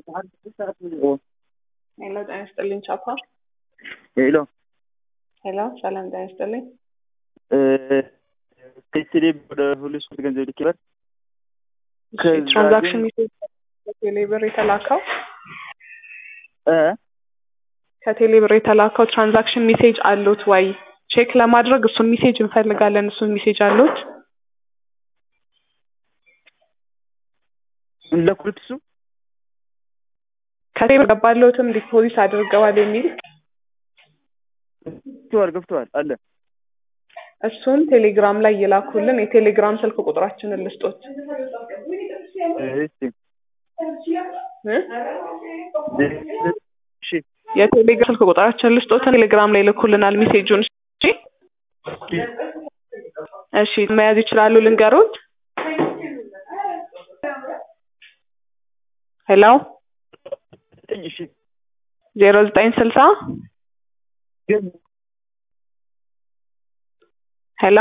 ሄሎ ጤና ይስጥልኝ ቻፓ። ሄሎ ሄሎ ሰላም ጤና ይስጥልኝ። ከቴሌ ወደ ሁሉ ሶስት ገንዘብ ልክ ይላል። ትራንዛክሽን ሜሴጅ ከቴሌ ብር የተላከው እ ከቴሌ ብር የተላከው ትራንዛክሽን ሜሴጅ አሉት ወይ? ቼክ ለማድረግ እሱን ሜሴጅ እንፈልጋለን። እሱን ሜሴጅ አሉት? ለኩት እሱ ከቴሌ ብር ገባለሁትም ዲፖዚት አድርገዋል የሚል ገብተዋል ገብተዋል አለ እሱን ቴሌግራም ላይ ይላኩልን። የቴሌግራም ስልክ ቁጥራችንን ልስጦት እስቲ እ? እሺ የቴሌግራም ስልክ ቁጥራችንን ልስጦትን ቴሌግራም ላይ ይልኩልናል ሜሴጁን። እሺ እሺ መያዝ ይችላሉ? ልንገሩት። ሄሎ እሺ ዜሮ ዘጠኝ ስልሳ ግን ሄሎ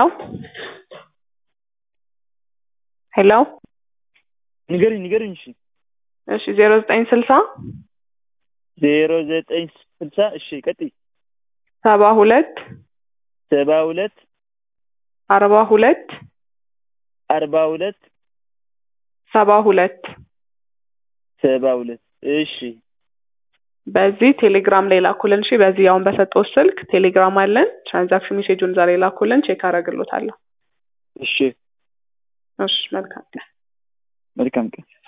ሄሎ ንገሪኝ ንገሪኝ እሺ እሺ ዜሮ ዘጠኝ ስልሳ ዜሮ ዘጠኝ ስልሳ እሺ ቀጥይ ሰባ ሁለት ሰባ ሁለት አርባ ሁለት አርባ ሁለት ሰባ ሁለት ሰባ ሁለት እሺ በዚህ ቴሌግራም ላይ ላኩልን። እሺ በዚህ አሁን በሰጠው ስልክ ቴሌግራም አለን። ትራንዛክሽን ሜሴጁን ዛሬ ላኩልን፣ ቼክ አደርግሎታለሁ። እሺ እሺ መልካም መልካም ቀን